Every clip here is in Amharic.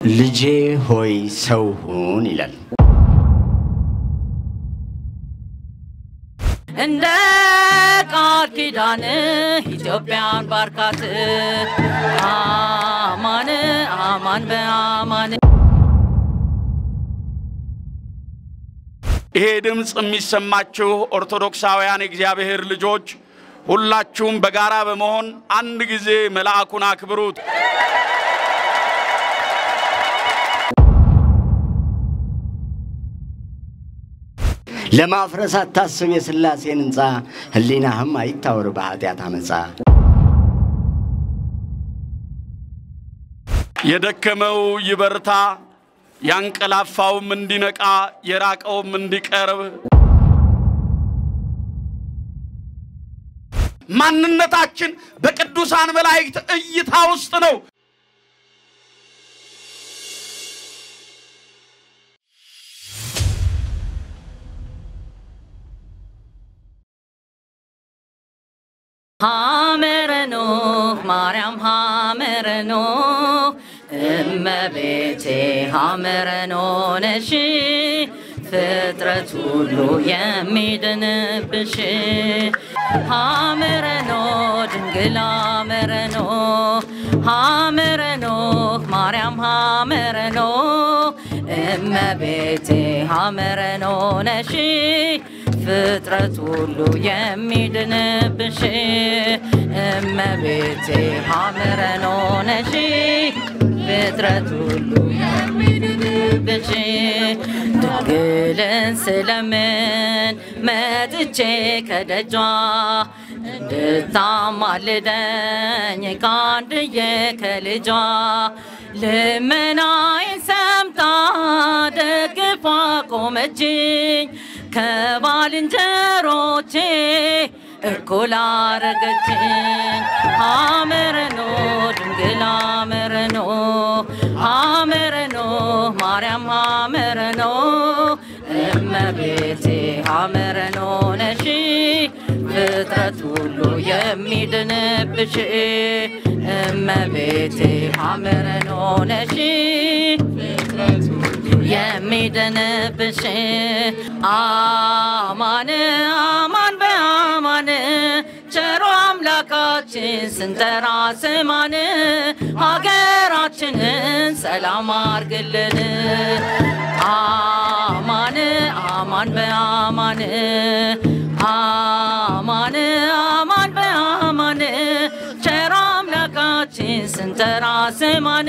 ልጄ ሆይ ሰው ሁን ይላል። እንደ ቃል ኪዳን ኢትዮጵያን ባርካት አማን አማን በአማን ይሄ ድምፅ የሚሰማችሁ ኦርቶዶክሳውያን የእግዚአብሔር ልጆች ሁላችሁም በጋራ በመሆን አንድ ጊዜ መልአኩን አክብሩት። ለማፍረስ አታስብ የሥላሴን ሕንፃ፣ ሕሊናህም አይታወር በኃጢአት አመፃ። የደከመው ይበርታ፣ ያንቀላፋውም እንዲነቃ፣ የራቀውም እንዲቀርብ ማንነታችን በቅዱሳን መላእክት እይታ ውስጥ ነው። ሐመረኖ ማርያም ሐመረኖ እመቤቴ ሐመረኖ ነሽ ፍጥረት ሁሉ የሚድንብሽ ሐመረኖ ድንግል ሐመረኖ ሐመረኖ ማርያም ሐመረኖ እመቤቴ ሐመረኖ ነሽ ፍጥረት ሁሉ የሚድንብሽ እመቤቴ ሐመረኖ ነሽ ፍጥረት ሁሉ የሚድንብሽ ድንግልን ስለምን መጥቼ ከደጇ እንድታማልደኝ ከአንድዬ ከልጇ ልመናዬን ሰምታ ደግፋ ቆመችኝ ከባልንጀሮቼ እኩል አረገችኝ። ሐመረኖ ድንግል ሐመረኖ ሐመረኖ ማርያም ሐመረኖ እመቤቴ ሐመረኖ ነሽ ፍጥረት ሁሉ የሚድንብሽ እመቤቴ ሐመረኖ ነሽ የሚድንብሽ አማን አማን በአማን ቸሮ አምላካችን ስንጠራ ስማን ሀገራችንን ሰላም አርግልን አማን አማን በአማን አማን አማን በአማን ቸሮ አምላካችን ስንጠራ ስማን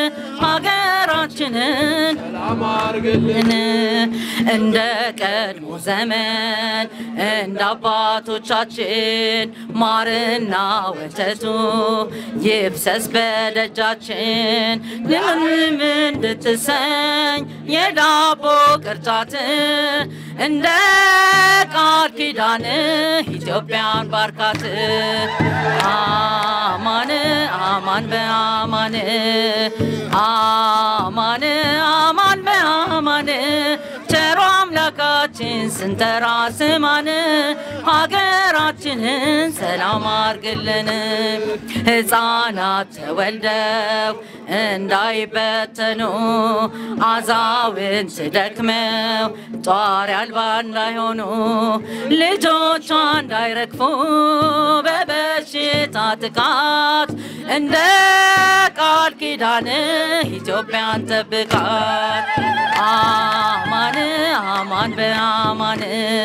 ሀገራችንን ን እንደ ቀድሞ ዘመን እንደ አባቶቻችን ማርና ወተቱ ይፍሰስ በደጃችን ልምልም እንድትሰኝ የዳቦ ቅርጫት እንደ ቃል ኪዳን ኢትዮጵያን ባርካት አማን አማን በአማን አማን አማን በአማን ቸሮ አምላካችን ስንጠራ ስማን ሀገራችንን ሰላም አርግልን። ሕፃናት ተወልደው እንዳይበተኑ አዛውንት ደክመው ጧሪ አልባ እንዳይሆኑ ልጆቿ እንዳይረግፉ በበሽታ ጥቃት እንደ ቃል ኪዳን ኢትዮጵያን ጠብቃት። አማን አማን በአማን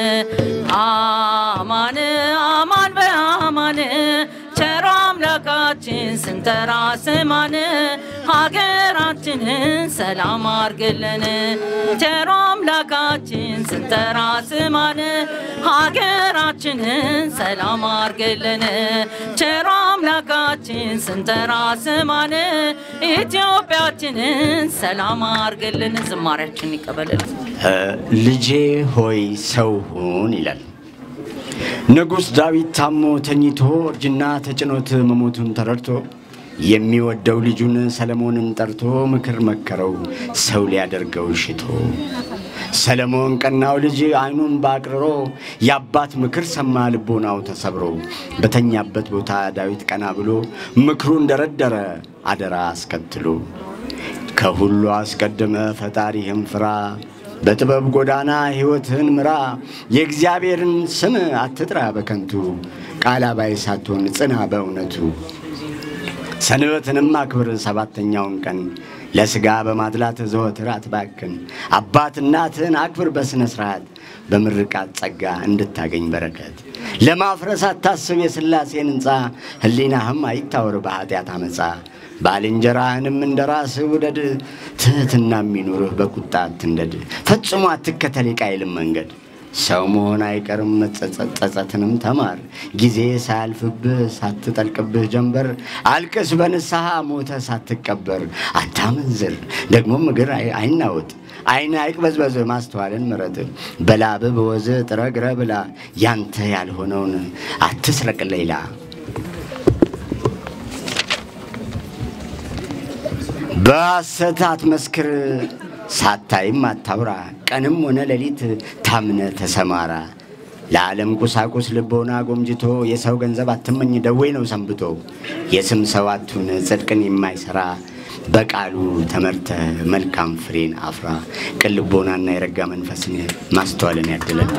አማን አማን በአማን ቸሮ አምላካችን ስንጠራ ስማን ሀገራችንን ሰላም አርግልን። ቸሮ አምላካችን ስንጠራ ስማን ሀገራችንን ሰላም አርግልን። ቸሮ አምላካችን ስንጠራ ስማን ኢትዮጵያችንን ሰላም አርግልን። ዝማሬያችን ይቀበልልን። ልጄ ሆይ ሰው ሁን ይላል። ንጉሥ ዳዊት ታሞ ተኝቶ እርጅና ተጭኖት መሞቱን ተረድቶ የሚወደው ልጁን ሰለሞንን ጠርቶ ምክር መከረው ሰው ሊያደርገው ሽቶ። ሰለሞን ቀናው ልጅ ዓይኑን ባቅርሮ የአባት ምክር ሰማ ልቦናው ተሰብሮ። በተኛበት ቦታ ዳዊት ቀና ብሎ ምክሩን ደረደረ አደራ አስከትሎ ከሁሉ አስቀድመ ፈጣሪህም ፍራ፣ በጥበብ ጎዳና ሕይወትህን ምራ። የእግዚአብሔርን ስም አትጥራ በከንቱ፣ ቃል አባይ ሳትሆን ጽና በእውነቱ። ሰንበትንም አክብር ሰባተኛውን ቀን ለሥጋ በማድላት ዘወትር አትባክን። አባት እናትህን አክብር በሥነ ሥርዓት በምርቃት ጸጋ እንድታገኝ በረከት። ለማፍረስ አታስብ የሥላሴን ሕንፃ ሕሊናህም አይታወር በኃጢአት አመፃ። ባልንጀራህንም እንደ ራስህ ውደድ፣ ትሕትና የሚኑርህ በቁጣ አትንደድ። ፈጽሞ አትከተል የቃየልን መንገድ። ሰው መሆን አይቀርም መጸጸት፣ ጸጸትንም ተማር። ጊዜ ሳያልፍብህ ሳትጠልቅብህ ጀንበር፣ አልቅስ በንስሐ ሞተ ሳትቀበር። አታመንዝር ደግሞም እግር አይ- አይናወጥ፣ ዓይን አይቅበዝበዝ፣ ማስተዋልን ምረጥ። በላብህ በወዝህ ጥረህ ግረህ ብላ፣ ያንተ ያልሆነውን አትስረቅ ሌላ። በሐሰት አትመስክር፣ ሳታይም አታውራ። ቀንም ሆነ ሌሊት ታምነ ተሰማራ። ለዓለም ቁሳቁስ ልቦና ጎምጅቶ የሰው ገንዘብ አትመኝ፣ ደዌ ነው ሰንብቶ። የስም ሰው አቱን ጽድቅን የማይሰራ በቃሉ ተመርተ መልካም ፍሬን አፍራ። ቅን ልቦናና የረጋ መንፈስን ማስተዋልን ያድለን።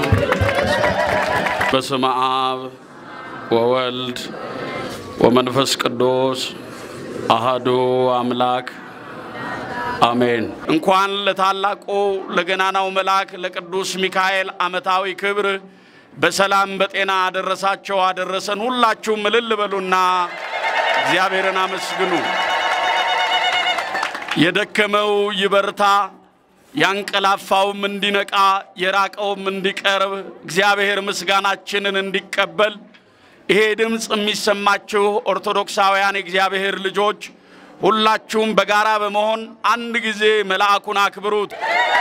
በስመ አብ ወወልድ ወመንፈስ ቅዱስ አሃዱ አምላክ አሜን። እንኳን ለታላቁ ለገናናው መልአክ ለቅዱስ ሚካኤል ዓመታዊ ክብር በሰላም በጤና አደረሳቸው አደረሰን። ሁላችሁም እልል በሉና እግዚአብሔርን አመስግኑ። የደከመው ይበርታ፣ ያንቀላፋውም እንዲነቃ፣ የራቀውም እንዲቀርብ እግዚአብሔር ምስጋናችንን እንዲቀበል ይሄ ድምፅ የሚሰማችሁ ኦርቶዶክሳውያን የእግዚአብሔር ልጆች ሁላችሁም በጋራ በመሆን አንድ ጊዜ መልአኩን አክብሩት።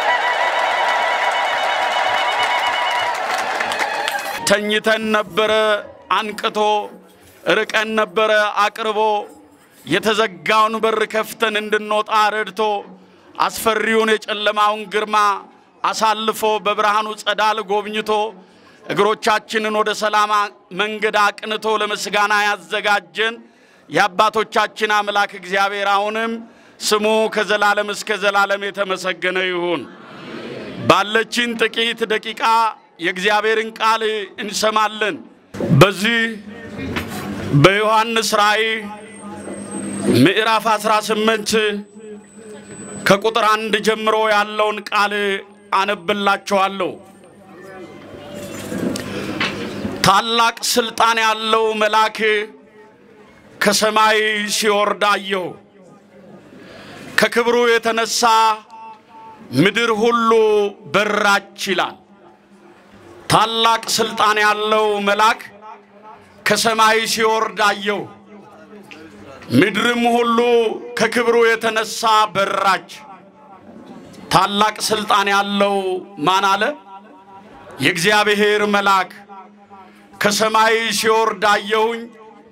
ተኝተን ነበረ አንቅቶ፣ ርቀን ነበረ አቅርቦ፣ የተዘጋውን በር ከፍተን እንድንወጣ ረድቶ፣ አስፈሪውን የጨለማውን ግርማ አሳልፎ በብርሃኑ ጸዳል ጎብኝቶ እግሮቻችንን ወደ ሰላም መንገድ አቅንቶ ለምስጋና ያዘጋጀን የአባቶቻችን አምላክ እግዚአብሔር አሁንም ስሙ ከዘላለም እስከ ዘላለም የተመሰገነ ይሁን። ባለችን ጥቂት ደቂቃ የእግዚአብሔርን ቃል እንሰማለን። በዚህ በዮሐንስ ራእይ ምዕራፍ 18 ከቁጥር አንድ ጀምሮ ያለውን ቃል አነብላችኋለሁ። ታላቅ ስልጣን ያለው መልአክ ከሰማይ ሲወርድ አየሁ። ከክብሩ የተነሳ ምድር ሁሉ በራች ይላል። ታላቅ ስልጣን ያለው መልአክ ከሰማይ ሲወርድ አየሁ። ምድርም ሁሉ ከክብሩ የተነሳ በራች። ታላቅ ስልጣን ያለው ማን አለ? የእግዚአብሔር መልአክ ከሰማይ ሲወርድ አየሁኝ።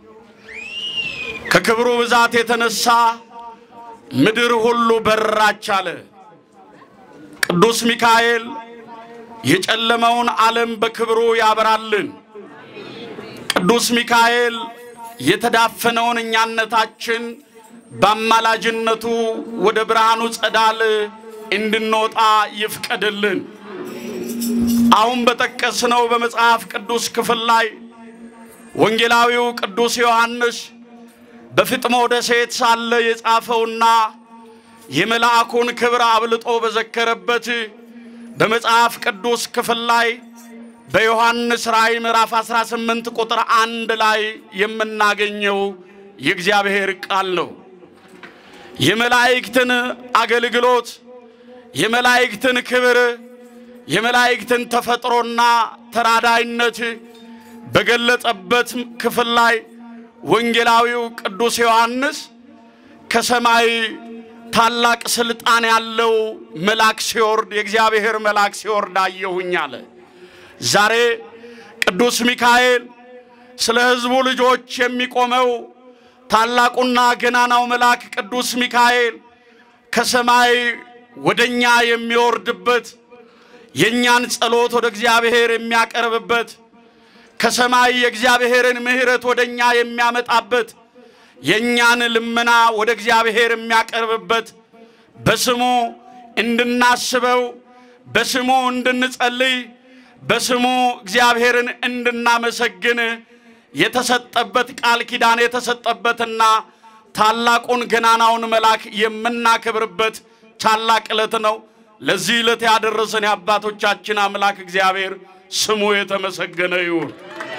ከክብሩ ብዛት የተነሳ ምድር ሁሉ በራች አለ። ቅዱስ ሚካኤል የጨለመውን ዓለም በክብሩ ያበራልን። ቅዱስ ሚካኤል የተዳፈነውን እኛነታችን በአማላጅነቱ ወደ ብርሃኑ ጸዳል እንድንወጣ ይፍቀድልን። አሁን በጠቀስነው በመጽሐፍ ቅዱስ ክፍል ላይ ወንጌላዊው ቅዱስ ዮሐንስ በፍጥሞ ደሴት ሳለ የጻፈውና የመልአኩን ክብር አብልጦ በዘከረበት በመጽሐፍ ቅዱስ ክፍል ላይ በዮሐንስ ራእይ ምዕራፍ 18 ቁጥር አንድ ላይ የምናገኘው የእግዚአብሔር ቃል ነው። የመላእክትን አገልግሎት፣ የመላእክትን ክብር፣ የመላእክትን ተፈጥሮና ተራዳይነት በገለጸበት ክፍል ላይ ወንጌላዊው ቅዱስ ዮሐንስ ከሰማይ ታላቅ ስልጣን ያለው መልአክ ሲወርድ የእግዚአብሔር መልአክ ሲወርድ አየሁኝ አለ። ዛሬ ቅዱስ ሚካኤል ስለ ሕዝቡ ልጆች የሚቆመው ታላቁና ገናናው መልአክ ቅዱስ ሚካኤል ከሰማይ ወደኛ የሚወርድበት የእኛን ጸሎት ወደ እግዚአብሔር የሚያቀርብበት ከሰማይ የእግዚአብሔርን ምሕረት ወደ እኛ የሚያመጣበት የእኛን ልመና ወደ እግዚአብሔር የሚያቀርብበት በስሙ እንድናስበው፣ በስሙ እንድንጸልይ፣ በስሙ እግዚአብሔርን እንድናመሰግን የተሰጠበት ቃል ኪዳን የተሰጠበትና ታላቁን ገናናውን መልአክ የምናከብርበት ታላቅ ዕለት ነው። ለዚህ ዕለት ያደረሰን የአባቶቻችን አምላክ እግዚአብሔር ስሙ የተመሰገነ ይሁን።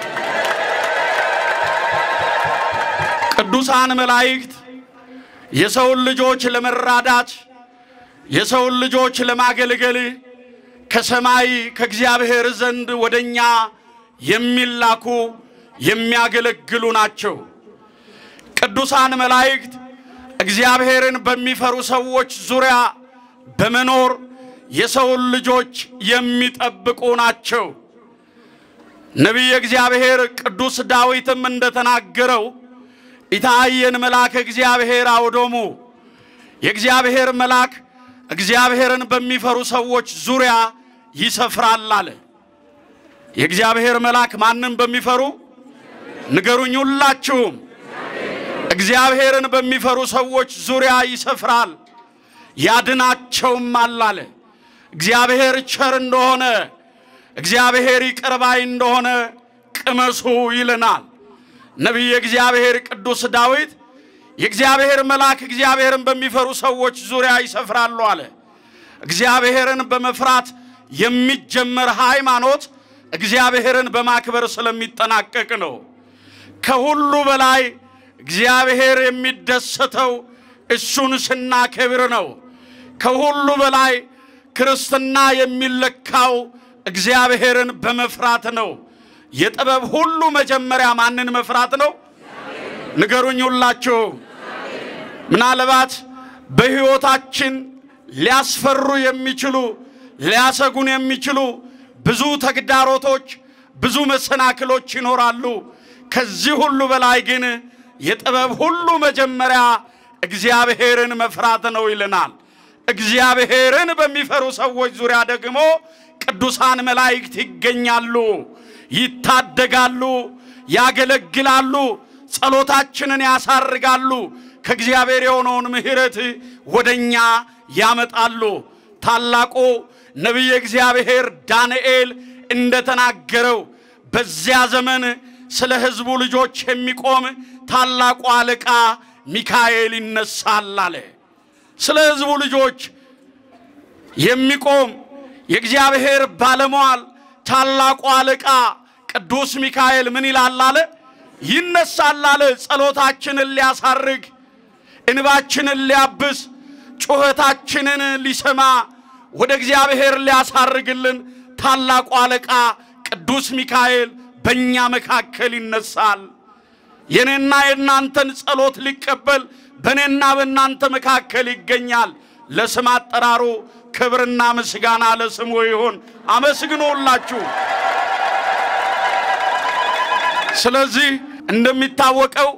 ቅዱሳን መላእክት የሰውን ልጆች ለመራዳት የሰውን ልጆች ለማገልገል ከሰማይ ከእግዚአብሔር ዘንድ ወደኛ የሚላኩ የሚያገለግሉ ናቸው። ቅዱሳን መላእክት እግዚአብሔርን በሚፈሩ ሰዎች ዙሪያ በመኖር የሰውን ልጆች የሚጠብቁ ናቸው። ነቢየ እግዚአብሔር ቅዱስ ዳዊትም እንደተናገረው ኢታየን መልአከ እግዚአብሔር አውዶሙ የእግዚአብሔር መልአክ እግዚአብሔርን በሚፈሩ ሰዎች ዙሪያ ይሰፍራል አለ። የእግዚአብሔር መልአክ ማንም በሚፈሩ ንገሩኝ ሁላችሁም። እግዚአብሔርን በሚፈሩ ሰዎች ዙሪያ ይሰፍራል ያድናቸውማል አለ። እግዚአብሔር ቸር እንደሆነ እግዚአብሔር ይቅር ባይ እንደሆነ ቅመሱ ይለናል። ነቢየ እግዚአብሔር ቅዱስ ዳዊት የእግዚአብሔር መልአክ እግዚአብሔርን በሚፈሩ ሰዎች ዙሪያ ይሰፍራሉ አለ። እግዚአብሔርን በመፍራት የሚጀመር ሃይማኖት እግዚአብሔርን በማክበር ስለሚጠናቀቅ ነው። ከሁሉ በላይ እግዚአብሔር የሚደሰተው እሱን ስናከብር ነው። ከሁሉ በላይ ክርስትና የሚለካው እግዚአብሔርን በመፍራት ነው። የጥበብ ሁሉ መጀመሪያ ማንን መፍራት ነው? ንገሩኝ ሁላችሁ። ምናልባት በሕይወታችን ሊያስፈሩ የሚችሉ ሊያሰጉን የሚችሉ ብዙ ተግዳሮቶች፣ ብዙ መሰናክሎች ይኖራሉ። ከዚህ ሁሉ በላይ ግን የጥበብ ሁሉ መጀመሪያ እግዚአብሔርን መፍራት ነው ይለናል። እግዚአብሔርን በሚፈሩ ሰዎች ዙሪያ ደግሞ ቅዱሳን መላእክት ይገኛሉ፣ ይታደጋሉ፣ ያገለግላሉ፣ ጸሎታችንን ያሳርጋሉ፣ ከእግዚአብሔር የሆነውን ምሕረት ወደኛ ያመጣሉ። ታላቁ ነቢየ እግዚአብሔር ዳንኤል እንደተናገረው በዚያ ዘመን ስለ ሕዝቡ ልጆች የሚቆም ታላቁ አለቃ ሚካኤል ይነሳል አለ። ስለ ሕዝቡ ልጆች የሚቆም የእግዚአብሔር ባለሟል ታላቁ አለቃ ቅዱስ ሚካኤል ምን ይላል አለ? ይነሳል አለ። ጸሎታችንን ሊያሳርግ፣ እንባችንን ሊያብስ፣ ጩኸታችንን ሊሰማ፣ ወደ እግዚአብሔር ሊያሳርግልን ታላቁ አለቃ ቅዱስ ሚካኤል በእኛ መካከል ይነሳል። የኔና የእናንተን ጸሎት ሊቀበል በእኔና በእናንተ መካከል ይገኛል። ለስም አጠራሩ ክብርና ምስጋና ለስሙ ይሁን። አመስግኖላችሁ። ስለዚህ እንደሚታወቀው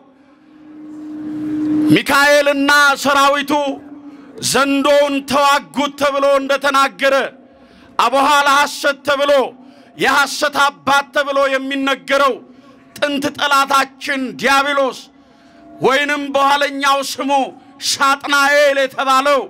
ሚካኤልና ሰራዊቱ ዘንዶውን ተዋጉት ተብሎ እንደተናገረ አበኋላ ሐሰት ተብሎ የሐሰት አባት ተብሎ የሚነገረው ጥንት ጠላታችን ዲያብሎስ ወይንም በኋለኛው ስሙ ሳጥናኤል የተባለው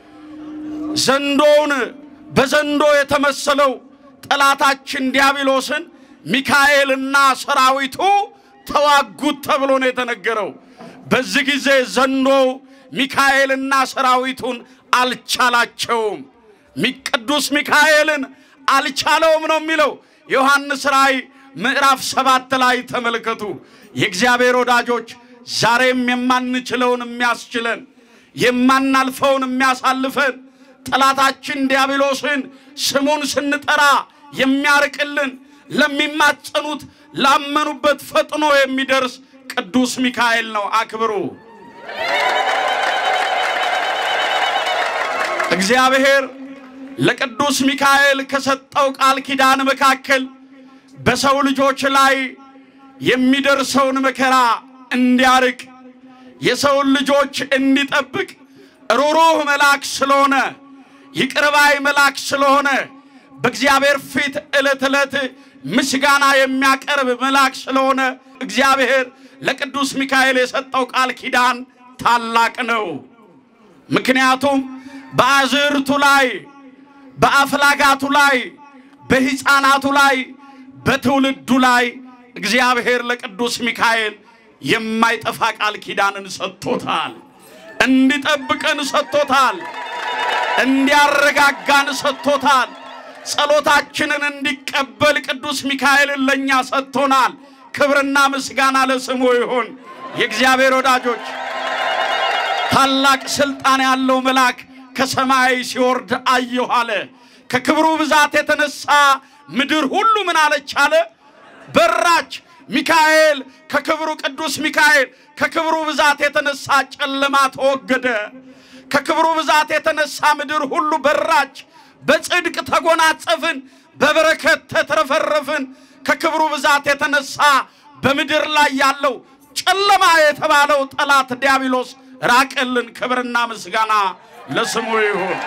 ዘንዶውን በዘንዶ የተመሰለው ጠላታችን ዲያብሎስን ሚካኤልና ሰራዊቱ ተዋጉት ተብሎ ነው የተነገረው። በዚህ ጊዜ ዘንዶው ሚካኤልና ሰራዊቱን አልቻላቸውም። ቅዱስ ሚካኤልን አልቻለውም ነው የሚለው ዮሐንስ ራእይ ምዕራፍ ሰባት ላይ ተመልከቱ። የእግዚአብሔር ወዳጆች ዛሬም የማንችለውን የሚያስችለን የማናልፈውን የሚያሳልፈን ጠላታችን ዲያብሎስን ስሙን ስንጠራ የሚያርቅልን ለሚማጸኑት ላመኑበት ፈጥኖ የሚደርስ ቅዱስ ሚካኤል ነው። አክብሩ። እግዚአብሔር ለቅዱስ ሚካኤል ከሰጠው ቃል ኪዳን መካከል በሰው ልጆች ላይ የሚደርሰውን መከራ እንዲያርቅ የሰውን ልጆች እንዲጠብቅ ሩሩህ መልአክ ስለሆነ ይቅርባይ መልአክ ስለሆነ በእግዚአብሔር ፊት ዕለት ዕለት ምስጋና የሚያቀርብ መልአክ ስለሆነ እግዚአብሔር ለቅዱስ ሚካኤል የሰጠው ቃል ኪዳን ታላቅ ነው። ምክንያቱም በአዝርቱ ላይ በአፍላጋቱ ላይ በሕፃናቱ ላይ በትውልዱ ላይ እግዚአብሔር ለቅዱስ ሚካኤል የማይጠፋ ቃል ኪዳንን ሰጥቶታል። እንዲጠብቀን ሰጥቶታል። እንዲያረጋጋን ሰጥቶታል። ጸሎታችንን እንዲቀበል ቅዱስ ሚካኤልን ለእኛ ሰጥቶናል። ክብርና ምስጋና ለስሙ ይሁን። የእግዚአብሔር ወዳጆች ታላቅ ሥልጣን ያለው መልአክ ከሰማይ ሲወርድ አየሁ አለ። ከክብሩ ብዛት የተነሳ ምድር ሁሉ ምን አለች አለ? በራች። ሚካኤል ከክብሩ ቅዱስ ሚካኤል ከክብሩ ብዛት የተነሳ ጨለማ ተወገደ። ከክብሩ ብዛት የተነሳ ምድር ሁሉ በራች። በጽድቅ ተጎናጸፍን፣ በበረከት ተትረፈረፍን። ከክብሩ ብዛት የተነሳ በምድር ላይ ያለው ጨለማ የተባለው ጠላት ዲያብሎስ ራቀልን። ክብርና ምስጋና ለስሙ ይሁን።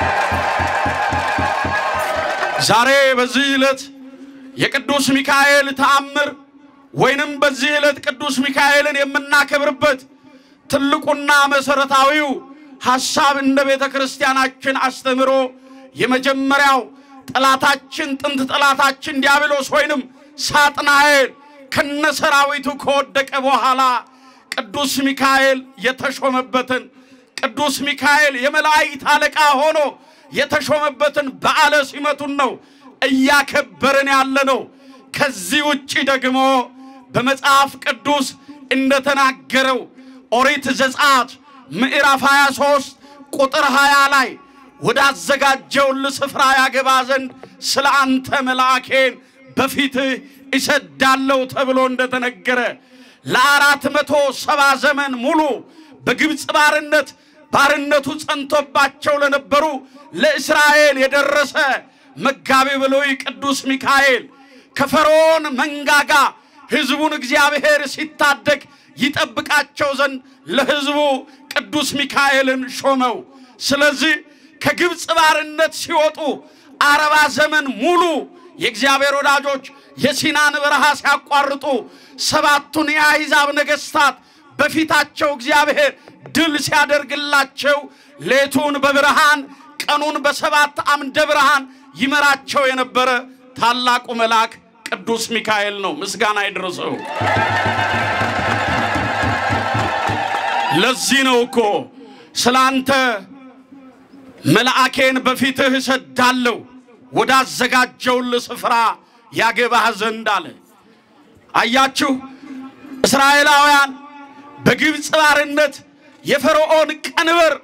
ዛሬ በዚህ ዕለት የቅዱስ ሚካኤል ተአምር ወይንም በዚህ ዕለት ቅዱስ ሚካኤልን የምናከብርበት ትልቁና መሠረታዊው ሐሳብ እንደ ቤተ ክርስቲያናችን አስተምሮ የመጀመሪያው ጠላታችን ጥንት ጠላታችን ዲያብሎስ ወይንም ሳጥናኤል ከነሰራዊቱ ከወደቀ በኋላ ቅዱስ ሚካኤል የተሾመበትን ቅዱስ ሚካኤል የመላእክት አለቃ ሆኖ የተሾመበትን በዓለ ሲመቱን ነው እያከበርን ያለ ነው። ከዚህ ውጪ ደግሞ በመጽሐፍ ቅዱስ እንደተናገረው ኦሪት ዘጸአት ምዕራፍ 23 ቁጥር 20 ላይ ወዳዘጋጀውል ስፍራ ያገባ ዘንድ ስለ አንተ መልአኬን በፊትህ እሰዳለሁ ተብሎ እንደተነገረ ለአራት መቶ ሰባ ዘመን ሙሉ በግብፅ ባርነት ባርነቱ ጸንቶባቸው ለነበሩ ለእስራኤል የደረሰ መጋቢ ብሉይ ቅዱስ ሚካኤል ከፈርዖን መንጋጋ ሕዝቡን እግዚአብሔር ሲታደግ ይጠብቃቸው ዘንድ ለሕዝቡ ቅዱስ ሚካኤልን ሾመው። ስለዚህ ከግብፅ ባርነት ሲወጡ አርባ ዘመን ሙሉ የእግዚአብሔር ወዳጆች የሲናን በረሃ ሲያቋርጡ ሰባቱን የአሕዛብ ነገሥታት በፊታቸው እግዚአብሔር ድል ሲያደርግላቸው ሌቱን በብርሃን ቀኑን በሰባት አምደ ብርሃን ይመራቸው የነበረ ታላቁ መልአክ ቅዱስ ሚካኤል ነው። ምስጋና ይድረሰው። ለዚህ ነው እኮ ስለ አንተ መልአኬን በፊትህ እሰዳለሁ ወዳዘጋጀውልህ ስፍራ ያገባህ ዘንድ አለ። አያችሁ እስራኤላውያን በግብፅ ባርነት የፈርዖን ቀንበር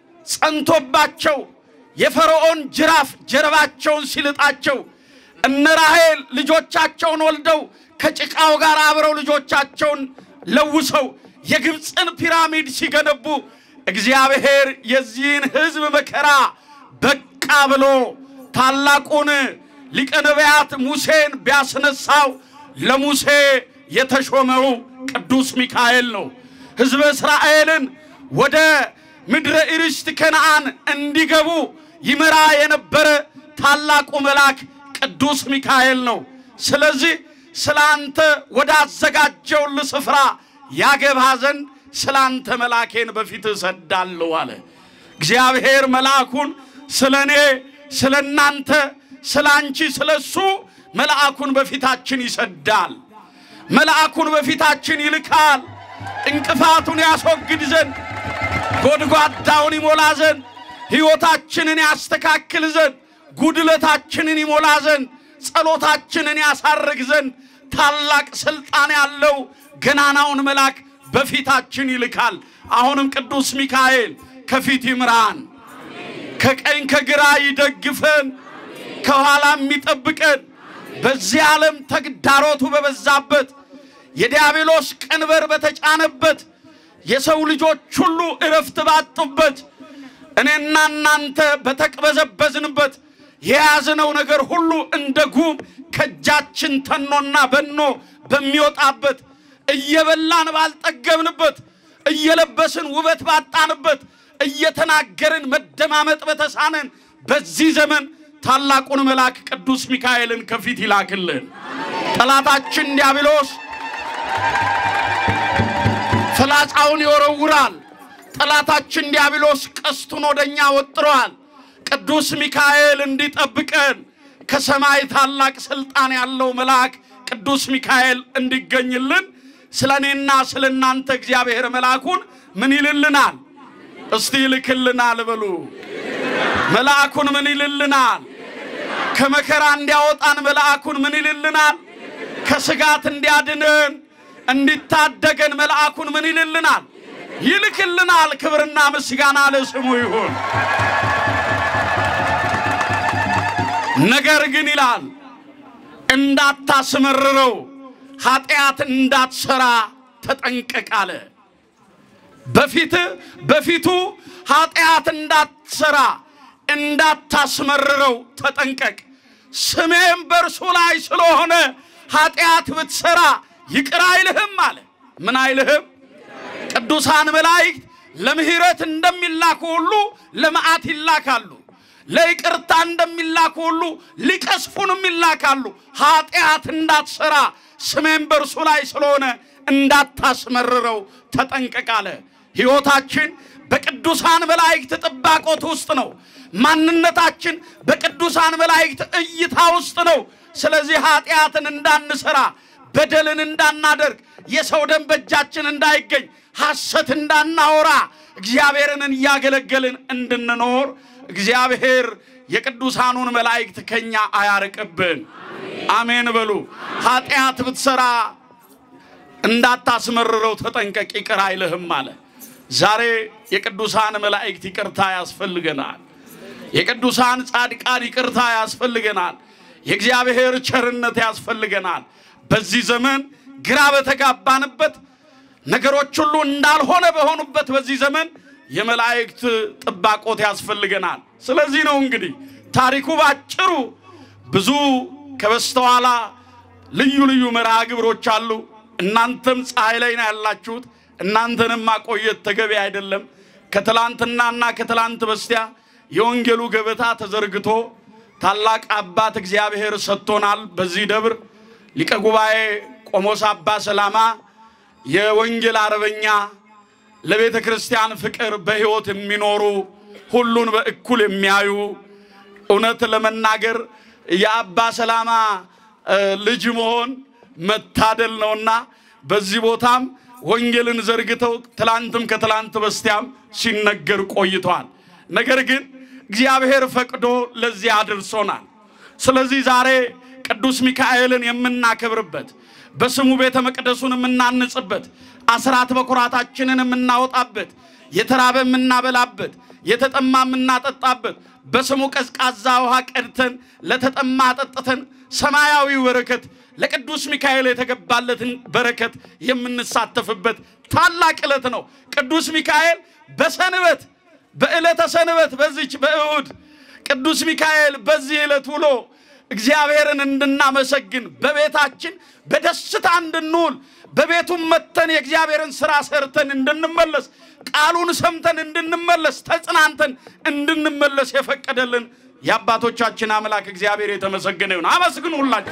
ጸንቶባቸው የፈርዖን ጅራፍ ጀርባቸውን ሲልጣቸው እነ ራሔል ልጆቻቸውን ወልደው ከጭቃው ጋር አብረው ልጆቻቸውን ለውሰው የግብፅን ፒራሚድ ሲገነቡ እግዚአብሔር የዚህን ሕዝብ መከራ በቃ ብሎ ታላቁን ሊቀ ነቢያት ሙሴን ቢያስነሳው ለሙሴ የተሾመው ቅዱስ ሚካኤል ነው። ሕዝበ እስራኤልን ወደ ምድረ ኢርስት ከነዓን እንዲገቡ ይመራ የነበረ ታላቁ መልአክ ቅዱስ ሚካኤል ነው። ስለዚህ ስለ አንተ ወዳዘጋጀውልህ ስፍራ ያገባ ዘንድ ስለ አንተ መልአኬን በፊት እሰዳለሁ አለ። እግዚአብሔር መልአኩን ስለ እኔ፣ ስለ እናንተ፣ ስለ አንቺ፣ ስለ እሱ መልአኩን በፊታችን ይሰዳል። መልአኩን በፊታችን ይልካል። እንቅፋቱን ያስወግድ ዘንድ ጎድጓዳውን ይሞላ ዘንድ ሕይወታችንን ያስተካክል ዘንድ ጉድለታችንን ይሞላ ዘንድ ጸሎታችንን ያሳርግ ዘንድ ታላቅ ሥልጣን ያለው ገናናውን መልአክ በፊታችን ይልካል። አሁንም ቅዱስ ሚካኤል ከፊት ይምራን፣ ከቀኝ ከግራ ይደግፈን፣ ከኋላም ይጠብቀን። በዚህ ዓለም ተግዳሮቱ በበዛበት የዲያብሎስ ቀንበር በተጫነበት የሰው ልጆች ሁሉ እረፍት ባጡበት እኔና እናንተ በተቅበዘበዝንበት የያዝነው ነገር ሁሉ እንደ ጉም ከእጃችን ተኖና በኖ በሚወጣበት እየበላን ባልጠገብንበት እየለበስን ውበት ባጣንበት እየተናገርን መደማመጥ በተሳነን በዚህ ዘመን ታላቁን መልአክ ቅዱስ ሚካኤልን ከፊት ይላክልን። ጠላታችን ዲያብሎስ ፍላጻውን ይወረውራል፣ ጠላታችን ዲያብሎስ ቀስቱን ወደኛ ወጥሯል። ቅዱስ ሚካኤል እንዲጠብቀን ከሰማይ ታላቅ ስልጣን ያለው መልአክ ቅዱስ ሚካኤል እንዲገኝልን ስለ እኔና ስለ እናንተ እግዚአብሔር መልአኩን ምን ይልልናል? እስቲ ይልክልናል በሉ። መልአኩን ምን ይልልናል? ከመከራ እንዲያወጣን መልአኩን ምን ይልልናል? ከስጋት እንዲያድንን እንዲታደገን መልአኩን ምን ይልልናል? ይልክልናል። ክብርና ምስጋና ለስሙ ይሁን። ነገር ግን ይላል እንዳታስመርረው ኃጢአት እንዳትሰራ ተጠንቀቅ አለ። በፊት በፊቱ ኃጢአት እንዳትሰራ እንዳታስመርረው ተጠንቀቅ። ስሜም በእርሱ ላይ ስለሆነ ኃጢአት ብትሰራ ይቅር አይልህም አለ። ምን አይልህም? ቅዱሳን መላእክት ለምሕረት እንደሚላኩ ሁሉ ለመዓት ይላካሉ። ለይቅርታ እንደሚላኩ ሁሉ ሊቀስፉንም ይላካሉ። ኃጢአት እንዳትሰራ ስሜም በእርሱ ላይ ስለሆነ እንዳታስመርረው ተጠንቀቅ አለ። ሕይወታችን በቅዱሳን መላእክት ጥባቆት ውስጥ ነው። ማንነታችን በቅዱሳን መላእክት እይታ ውስጥ ነው። ስለዚህ ኃጢአትን እንዳንሰራ፣ በደልን እንዳናደርግ፣ የሰው ደም በእጃችን እንዳይገኝ፣ ሐሰት እንዳናወራ፣ እግዚአብሔርን እያገለገልን እንድንኖር እግዚአብሔር የቅዱሳኑን መላእክት ከኛ አያርቅብን። አሜን በሉ። ኃጢአት ብትሰራ እንዳታስመርረው ተጠንቀቅ፣ ይቅር አይልህም አለ። ዛሬ የቅዱሳን መላእክት ይቅርታ ያስፈልገናል። የቅዱሳን ጻድቃን ይቅርታ ያስፈልገናል። የእግዚአብሔር ቸርነት ያስፈልገናል። በዚህ ዘመን ግራ በተጋባንበት ነገሮች ሁሉ እንዳልሆነ በሆኑበት በዚህ ዘመን የመላእክት ጥባቆት ያስፈልገናል። ስለዚህ ነው እንግዲህ ታሪኩ ባጭሩ ብዙ ከበስተኋላ ልዩ ልዩ መርሃ ግብሮች አሉ። እናንተም ፀሐይ ላይ ነው ያላችሁት። እናንተንም ማቆየት ተገቢ አይደለም። ከትላንትናና ከትላንት በስቲያ የወንጌሉ ገበታ ተዘርግቶ ታላቅ አባት እግዚአብሔር ሰጥቶናል። በዚህ ደብር ሊቀ ጉባኤ ቆሞስ አባ ሰላማ የወንጌል አርበኛ ለቤተ ክርስቲያን ፍቅር በሕይወት የሚኖሩ ሁሉን በእኩል የሚያዩ እውነት ለመናገር የአባ ሰላማ ልጅ መሆን መታደል ነውና በዚህ ቦታም ወንጌልን ዘርግተው ትላንትም ከትላንት በስቲያም ሲነገር ቆይቷል። ነገር ግን እግዚአብሔር ፈቅዶ ለዚህ አድርሶናል። ስለዚህ ዛሬ ቅዱስ ሚካኤልን የምናከብርበት በስሙ ቤተ መቅደሱን የምናንጽበት አስራት በኩራታችንን የምናወጣበት የተራበ የምናበላበት የተጠማ የምናጠጣበት በስሙ ቀዝቃዛ ውሃ ቀድተን ለተጠማ አጠጥተን ሰማያዊ በረከት ለቅዱስ ሚካኤል የተገባለትን በረከት የምንሳተፍበት ታላቅ ዕለት ነው። ቅዱስ ሚካኤል በሰንበት በዕለተ ሰንበት በዚች በእሁድ ቅዱስ ሚካኤል በዚህ ዕለት ውሎ እግዚአብሔርን እንድናመሰግን በቤታችን በደስታ እንድንውል በቤቱም መተን የእግዚአብሔርን ሥራ ሰርተን እንድንመለስ ቃሉን ሰምተን እንድንመለስ ተጽናንተን እንድንመለስ የፈቀደልን የአባቶቻችን አምላክ እግዚአብሔር የተመሰገነ ይሁን። አመስግኑ ሁላችሁ።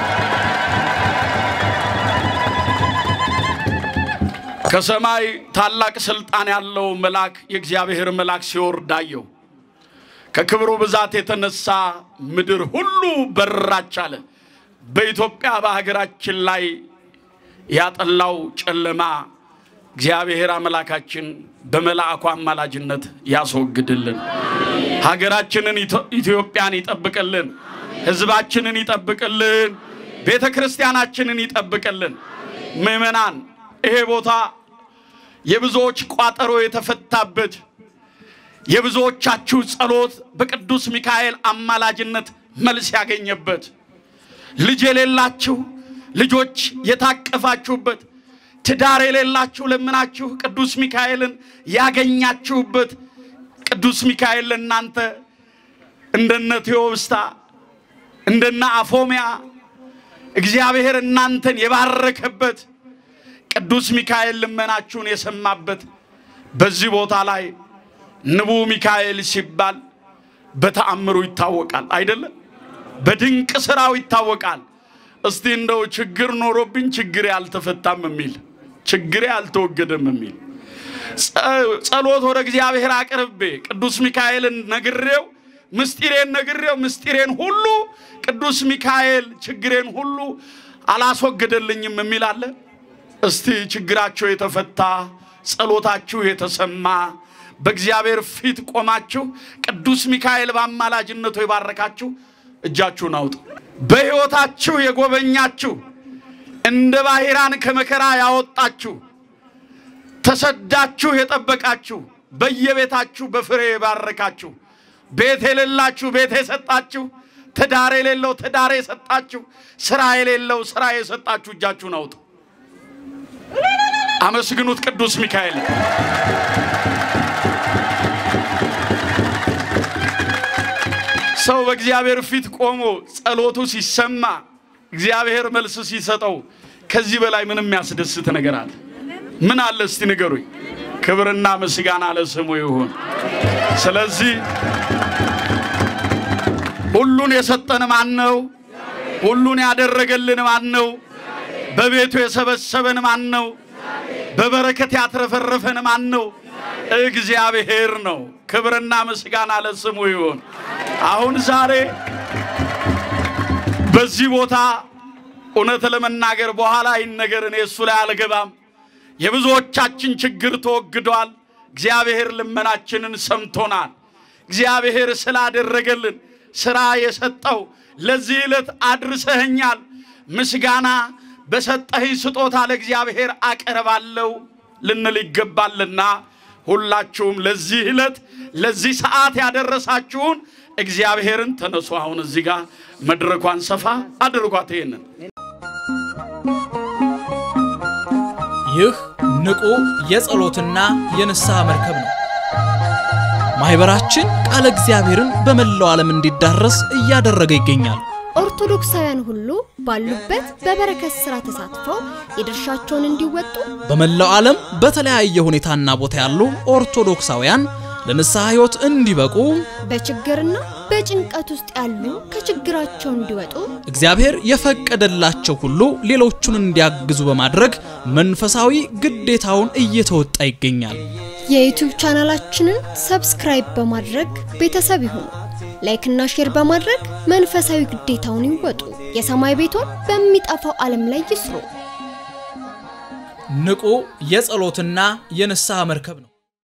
ከሰማይ ታላቅ ስልጣን ያለው መልአክ የእግዚአብሔር መልአክ ሲወርድ አየሁ። ከክብሩ ብዛት የተነሳ ምድር ሁሉ በራች አለ። በኢትዮጵያ በሀገራችን ላይ ያጠላው ጨለማ እግዚአብሔር አምላካችን በመልአኩ አማላጅነት ያስወግድልን። ሀገራችንን ኢትዮጵያን ይጠብቅልን። ሕዝባችንን ይጠብቅልን። ቤተ ክርስቲያናችንን ይጠብቅልን። ምዕመናን ይሄ ቦታ የብዙዎች ቋጠሮ የተፈታበት የብዙዎቻችሁ ጸሎት በቅዱስ ሚካኤል አማላጅነት መልስ ያገኘበት ልጅ የሌላችሁ ልጆች የታቀፋችሁበት ትዳር የሌላችሁ ለምናችሁ ቅዱስ ሚካኤልን ያገኛችሁበት ቅዱስ ሚካኤል ለእናንተ እንደነ ቴዎብስታ እንደነ አፎሚያ እግዚአብሔር እናንተን የባረከበት ቅዱስ ሚካኤል ልመናችሁን የሰማበት በዚህ ቦታ ላይ ንቡ ሚካኤል ሲባል በተአምሩ ይታወቃል አይደለም? በድንቅ ስራው ይታወቃል። እስቲ እንደው ችግር ኖሮብኝ ችግሬ አልተፈታም የሚል ችግሬ አልተወገደም የሚል ጸ- ጸሎት ወደ እግዚአብሔር አቅርቤ ቅዱስ ሚካኤልን ነግሬው ምስጢሬን ነግሬው ምስጢሬን ሁሉ ቅዱስ ሚካኤል ችግሬን ሁሉ አላስወገደልኝም የሚል አለ። እስቲ ችግራቸው የተፈታ ጸሎታችሁ የተሰማ በእግዚአብሔር ፊት ቆማችሁ ቅዱስ ሚካኤል በአማላጅነቱ የባረካችሁ እጃችሁን አውጡ። በሕይወታችሁ የጎበኛችሁ እንደ ባሕራን ከመከራ ያወጣችሁ ተሰዳችሁ የጠበቃችሁ በየቤታችሁ በፍሬ የባረካችሁ ቤት የሌላችሁ ቤት የሰጣችሁ ትዳር የሌለው ትዳር የሰጣችሁ ስራ የሌለው ስራ የሰጣችሁ እጃችሁን አውጡ። አመስግኑት ቅዱስ ሚካኤል። ሰው በእግዚአብሔር ፊት ቆሞ ጸሎቱ ሲሰማ እግዚአብሔር መልስ ሲሰጠው ከዚህ በላይ ምንም የሚያስደስት ነገር አለ? ምን አለ? እስቲ ንገሩኝ። ክብርና ምስጋና ለስሙ ይሁን። ስለዚህ ሁሉን የሰጠን ማን ነው? ሁሉን ያደረገልን ማን ነው? በቤቱ የሰበሰበን ማን ነው? በበረከት ያትረፈረፈን ማን ነው? እግዚአብሔር ነው። ክብርና ምስጋና ለስሙ ይሁን። አሁን ዛሬ በዚህ ቦታ እውነት ለመናገር በኋላ ይህን ነገር እኔ እሱ ላይ አልገባም። የብዙዎቻችን ችግር ተወግዷል። እግዚአብሔር ልመናችንን ሰምቶናል። እግዚአብሔር ስላደረገልን ስራ የሰጠው ለዚህ ዕለት አድርሰኸኛል። ምስጋና በሰጠኸኝ ስጦታ ለእግዚአብሔር አቀርባለሁ ልንል ይገባልና ሁላችሁም ለዚህ ዕለት ለዚህ ሰዓት ያደረሳችሁን እግዚአብሔርን ተነሱ። አሁን እዚህ ጋር መድረኳን ሰፋ አድርጓት ይሄንን ይህ ንቁ የጸሎትና የንስሐ መርከብ ነው። ማኅበራችን ቃለ እግዚአብሔርን በመላው ዓለም እንዲዳረስ እያደረገ ይገኛል። ኦርቶዶክሳውያን ሁሉ ባሉበት በበረከት ሥራ ተሳትፈው የድርሻቸውን እንዲወጡ በመላው ዓለም በተለያየ ሁኔታና ቦታ ያሉ ኦርቶዶክሳውያን ለንስሐ ሕይወት እንዲበቁ በችግርና በጭንቀት ውስጥ ያሉ ከችግራቸው እንዲወጡ እግዚአብሔር የፈቀደላቸው ሁሉ ሌሎቹን እንዲያግዙ በማድረግ መንፈሳዊ ግዴታውን እየተወጣ ይገኛል። የዩቲዩብ ቻናላችንን ሰብስክራይብ በማድረግ ቤተሰብ ይሁኑ። ላይክና ሼር በማድረግ መንፈሳዊ ግዴታውን ይወጡ። የሰማይ ቤቶን በሚጠፋው ዓለም ላይ ይስሩ። ንቁ የጸሎትና የንስሐ መርከብ ነው።